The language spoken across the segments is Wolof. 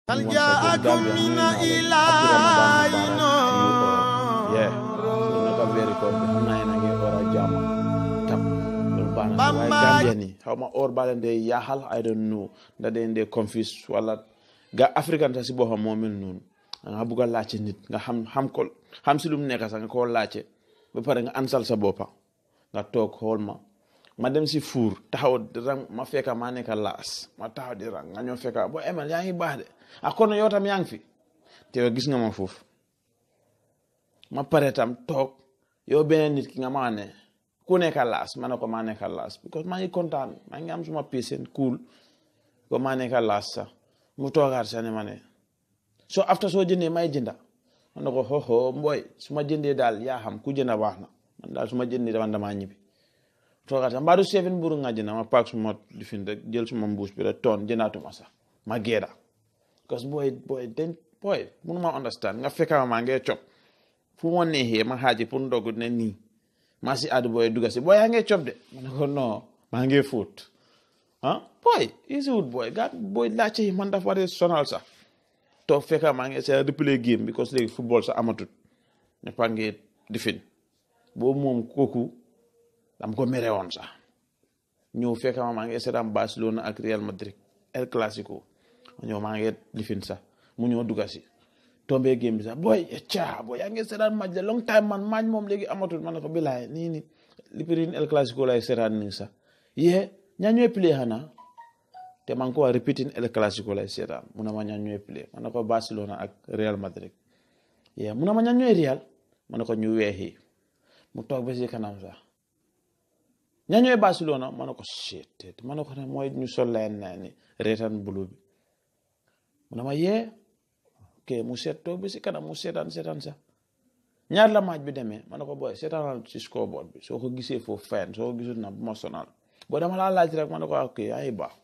هل Once again, جاءكم Gambia, من nuyu naa leen. إله Abdou Ramadan Mubarak, yeah so naka weeri koor bi xam naa yéen a ngi war a jàmm tam loolu baax na waaye Bamba. Gambia ni xaw ma or baa leen dee yaaxal I don't know ndax dañ dee confuse wala ga african ta si boppam moo mel noonu nga bugg a laajte nit nga xam xam ko xam si lu mu nekk sax nga koo laajte ba pare nga ansal sa boppa nga toog xool ma ma dem si fuur taxaw di rang ma fekka maa nekk laas ma taxaw di rang nga ñëw fekka boo emel yaa ngi baax de ah kon yow tam yaa ngi fi te yow gis nga ma foofu ma pare tam toog yow beneen nit ki nga maa ne ku nekk laas ma ne ko maa nekk laas because maa ngi kontaan maa ngi am suma patient cool ko maa nekk laas sax mu toogaat sax ne ma ne so after soo jëndee may jënda ma ne ko xoxo mbooy su ma jëndee daal yaa xam ku jënda baax na man daal su ma jëndee dama damaa ñibbi toogaat sax mbaa du seven mburu nga jënda ma paak suma lifin rek jël suma mbuus bi rek toon jëndaatuma sax ma geeda because booy booy den booy mënu ma understand nga fekka ma maa ngee cop fu ma neexee ma xaaji pour ndogu ne nii maa si àddu booy dugga si booy yaa ngee cop de ma ne ko non maa ngee fóot ah booy easy wut booy gaa booy laajte yi man dafa waree sonal sax toog fekka maa ngi essayer replay game because léegi football sax amatut ne pa ngee difin boobu moom kooku dam ko mere woon sax ñëw fekka ma maa ngi essayer am Barcelona ak Real Madrid El Clasico ñëw maa ngi lifin sax mu ñëw dugga si tombé game bi sax booy caa booy yaa ngi seetaan match de long time man match moom léegi amatul ma ne ko bilaay nii nii lipirin El Clasico lay seetaan nii sax yee ñaa ñooy play xanaa te maa ngi ko wax repeating El Clasico lay seetaan mu ne ma ñaa ñooy play ma ne ko Barcelona ak Real Madrid yee mu ne ma ñaa ñooy Real ma ne ko ñu weexi mu toog ba si kanam sax ñaa ñooy Barcelona ma ne ko shit ma ne ko ne mooy ñu sol leen naa ni reetaan bulu bi mu ne ma yee ok mu seet toog bi si kanam mu seetaan seetaan sax ñaar la match bi demee ma ne ko booy seetaanal si scoreboard bi soo ko gisee foofu fayan soo ko gisul na bu ma sonal boo dama laa laaj rek ma ne ko ok yaa ngi baax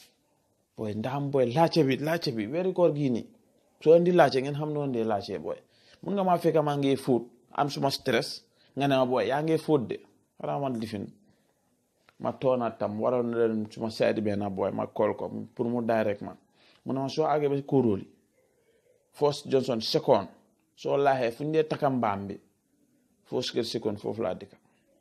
booy ndaxam booy laajte bi laajte bi weeri koor gii nii soo indi laajte ngeen xam noonu dee laajte booy mun nga maa fekk maa ngi fóot am suma stress nga ne ma booy yaa ngi fóot de xanaa man lifin ma toonaat tam waroon na leen suma side benn booy ma call ko pour mu direct man mu ne ma soo àggee ba si kóoróoli First Johnson second soo laaxee fu ñu dee takka mbaam bi first kër second foofu laa dëkka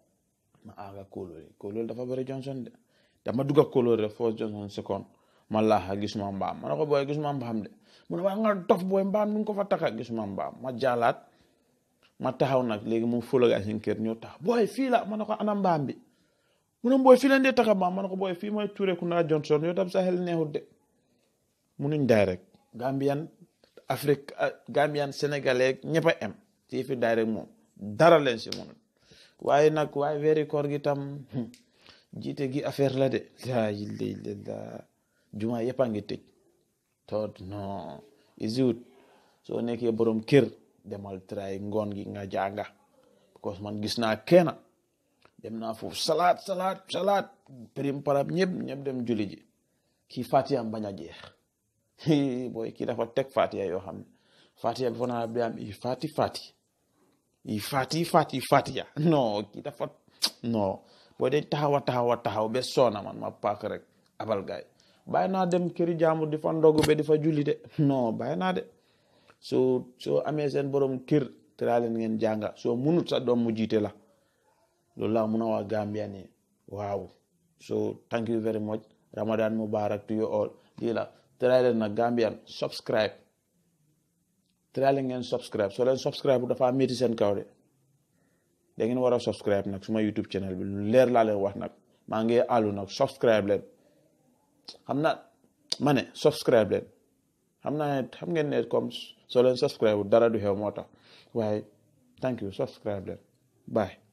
ma àgga kóolóori kóolóori dafa bëri Johnson de dama dugga kóolóori rek First Johnson second ma laaxa gisuma mbaam ma ne ko booy gisuma mbaam de mu ne waaye nga dof booy mbaam nu nga ko fa takka gisuma mbaam ma jaalaat ma taxaw nag léegi mu fulaga seen kër ñëw tax booy fii la ma ne ko ana mbaam bi mu ne booy fii leen dee takka mbaam ma ne ko booy fii mooy Touré Kunda Johnson yow tam sa xel neexut de munuñ direct Gambian Afrique Gambian Sénégalais ñëpp a em ci fi direct moom dara leen si munut waaye nag waaye weeri koor gi tam jiite gi affaire la de laa ilaaha illallaah juma yëpp a ngi tëj toot non isiwut soo nekkee borom kër demal tray ngoon gi nga jànga because man gis naa kenn dem naa foofu salaat salaat salaat prim parab ñëpp ñëpp dem julli ji kii fatiyam bañ a jeex booy kii dafa teg fatiya yoo xam ne fatiya bi fona bi am i fati fati i fati fati fatiya non kii dafa non booy dañ taxaw a taxaw a taxaw ba soona man ma paak rek abal gaay bàyyi naa dem këri jàmbur di fa ndogu be di fa julli de non bàyyi naa de soo soo amee seen borom kër tëraa leen ngeen jànga soo munut sa doom mu jiite la loolu laa mun a wax Gambia ni waaw so thank you very much Ramadan Mubarak to you all lii la tëraa leen nag Gambian subscribe tëraa leen ngeen subscribe soo leen subscribe bu dafa métti seen kaw de da ngeen war a subscribe nag suma YouTube channel bi lu leer laa leen wax nag maa ngi àllu nag subscribe leen xam na ma ne subscribe leen xam naa ne xam ngeen ne comme soo leen subscribe dara du xew moo tax waaye thank you subscribe leen bye